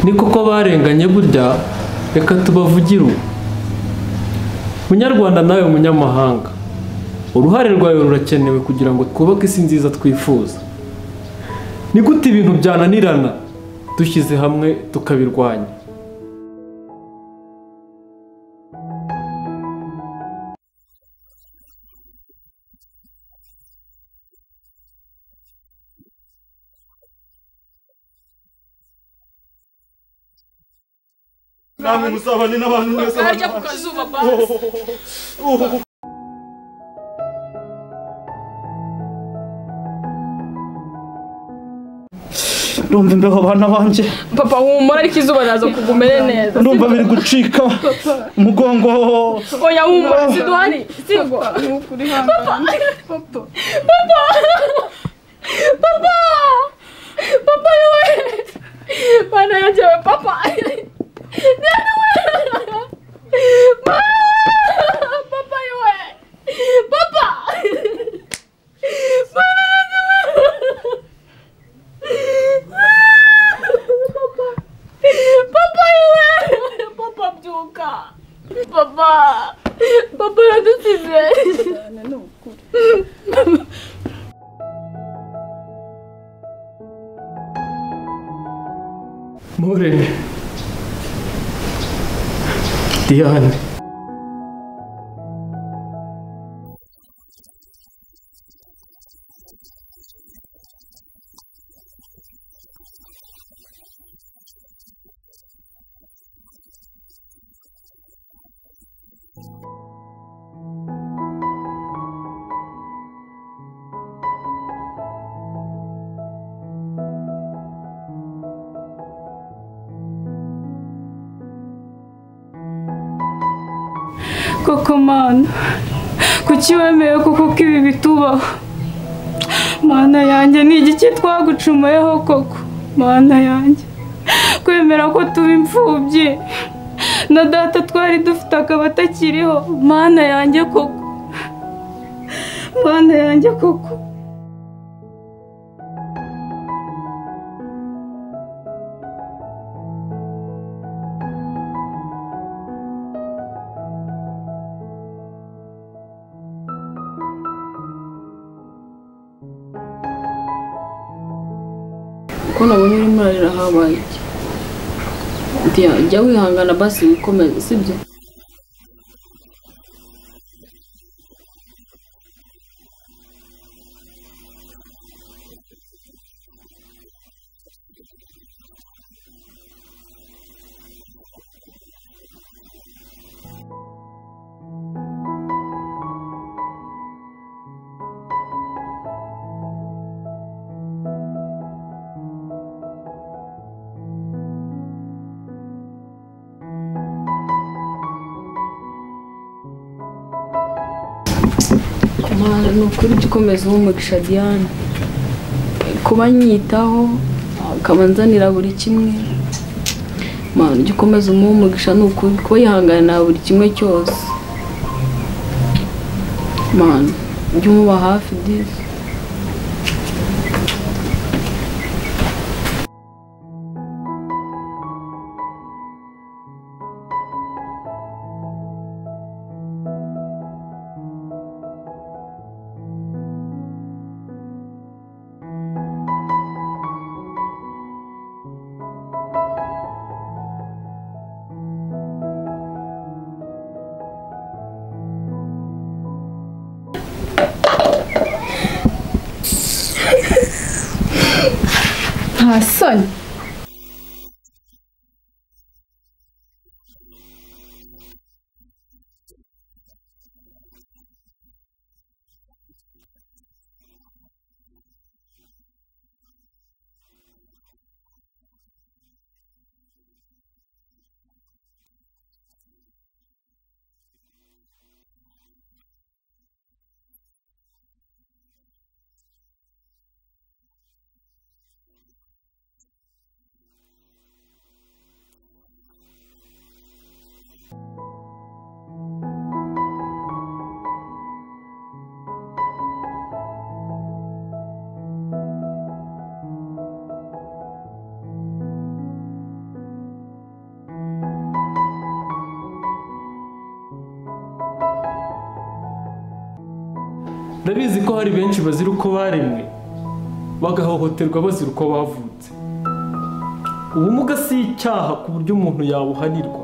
ni koko barenganye burya reka tubavugire ubu munyarwanda nawe munyamahanga uruhare rwawe rurakenewe kugira ngo twubake isi nziza twifuza ni gute ibintu byananirana dushyize hamwe tukabirwanya namwe musabane n'abantu mwese Barya ku kazuba basi. ndumva imbeho bana banjye Papa humura ariko izuba raza kugumere neza. ndumva biri gucika umugongo Oya humura siduhari. Sibwo. Papa. Papa. Papa. Papa yewe. Bana yajewe papa. Nani wewe? Ma! Papa yewe. Papa. Bana yajewe. Papa. Papa yewe. Papa byuka. Papa. Papa yadusize. morene diane koko mana kuki wemeye koko ko ibi bitubaho mana yanjye ni igiki twagucumuyeho koko mana yanjye kwemera ko tuba imfubyi na data twari dufite akaba atakiriho mana yanjye koko mana yanjye koko ko nabonye urimo urarira habaye iki Diya, jya wihangana basi wikomeze sibyo Mana, ni ukuri jya ukomeza uha umugisha Diane kuba nyitaho ukaba nzanira buri kimwe Mana, jya ukomeza umuha umugisha ni ukuri kuba yihanganira buri kimwe cyose Mana, jya umuba hafi dizi Nta soni. ndabizi ko hari benshi bazira uko baremwe bagahohoterwa bazira uko bavutse ubumuga si icyaha ku buryo umuntu yabuhanirwa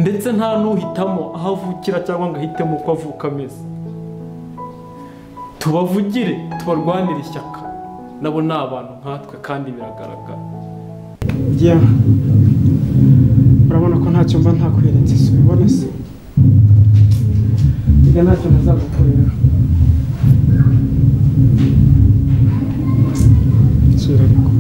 ndetse nta n'uhitamo aho avukira cyangwa ngo ahitemo uko avuka ameze tubavugire tubarwanire ishyaka nabo ni abantu nkatwe kandi biragaragara njya urabona ko ntacyo mba ntakweretse si ubibona se njya ntacyo ntazagukorera nsubira ariko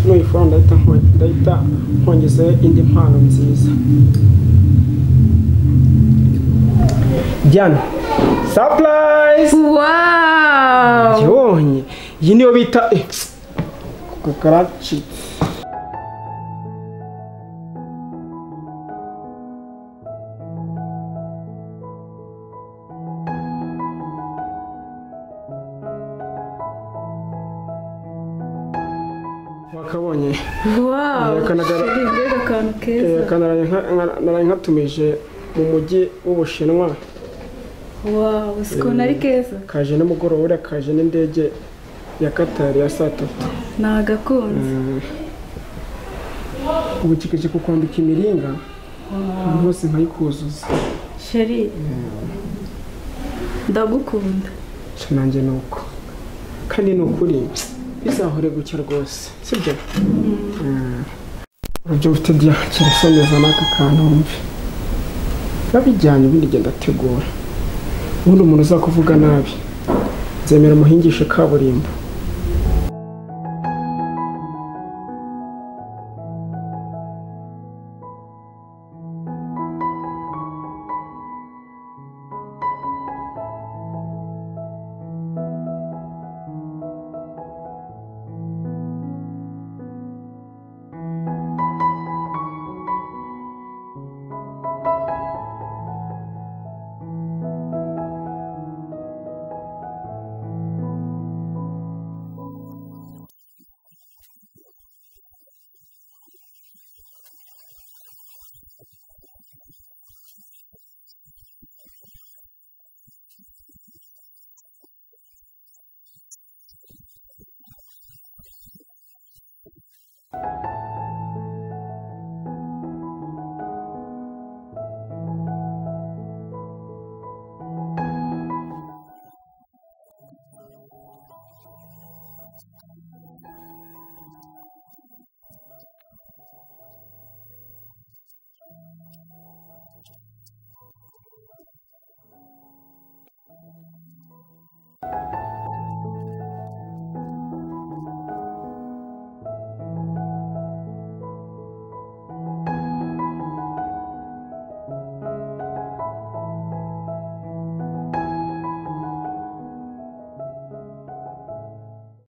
nuyifura ndahita nko- ndahita nkongeze indi mpano nziza Diana surprise wawu yonye iyi niyo bita eh, ku karacitse wakabonye wawu Yakanaga- mbega akantu Eh, keza kandi naraye nka- nka- naraye nkatumije mu mujyi w'ubushinwa wawu siko nari keza kaje nimugoroba uriya kaje n'indege ya katari ya saa tatu ni agakunze ubucikeje kukwambika imiringa rwose nkayikuzuza sheri ndagukunda nshya nanjye ni uko kandi ni ukuri bizahore gucya rwose sibyo Mm. urubyo mfite bya kirasa neza n'aka kantu wumve babijyanye ubundi genda ategura ubundi umuntu uzakuvuga nabi nzemera umuhingishe kaburimbo